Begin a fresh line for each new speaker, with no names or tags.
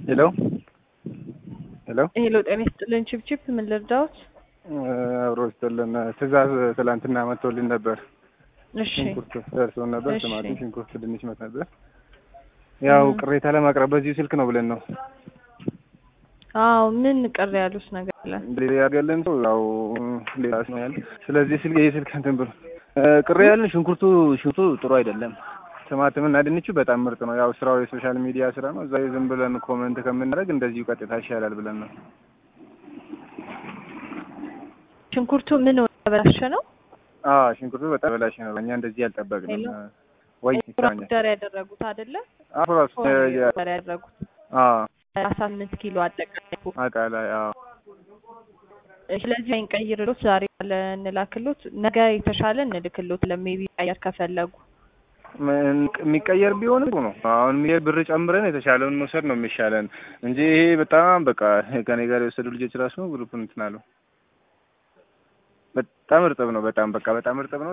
ሄሎ ሄሎ
ሄሎ ጤና ይስጥልን። ችፕችፕ ምን ልርዳዎት?
አብሮ ይስጥልን። ትእዛዝ ትላንትና መጥቶልን ነበር።
እሺ
ሽንኩርት ደርሶን ነበር።
እሺ።
ቲማቲም፣ ሽንኩርት፣ ድንች መት ነበር። ያው ቅሬታ ለማቅረብ በዚሁ ስልክ ነው ብለን ነው
አዎ ምን ቅር ያሉት ነገር አለ?
ሌላ ያገለን ሰው ያው ሌላ ነው ያለ። ስለዚህ ስልክ ይሄ ስልክ እንትን ብሎ ቅሬ ያለን ሽንኩርቱ ሽንኩርቱ ጥሩ አይደለም። ቲማቲም እና ድንቹ በጣም ምርጥ ነው። ያው ስራው የሶሻል ሚዲያ ስራ ነው። እዛ ዝም ብለን ኮመንት ከምናደርግ እንደዚሁ ቀጥታ ይሻላል ብለን ነው።
ሽንኩርቱ ምን ተበላሸ ነው?
አዎ ሽንኩርቱ በጣም በላሽ ነው። እኛ እንደዚህ አልጠበቅንም።
ሄሎ?
ወይ ይቻላል።
ኦርደር ያደረጉት አይደለ?
አፍራስ
ኦርደር ያደረጉት
አዎ
አስራ ስምንት ኪሎ አጠቃላይ እኮ።
አቃላይ አዎ
ስለዚህ እንቀይርሎት ዛሬ ያለ እንላክሎት፣ ነገ የተሻለ እንልክሎት ለሜቢ ቀየር ከፈለጉ
ምን የሚቀየር ቢሆን ጥሩ ነው። አሁን የሚሄድ ብር ጨምረን የተሻለውን መውሰድ ነው የሚሻለን እንጂ ይሄ በጣም በቃ ከኔ ጋር የወሰዱ ልጆች ራሱ ግሩፕ እንትን አሉ። በጣም እርጥብ ነው። በጣም በቃ በጣም እርጥብ ነው።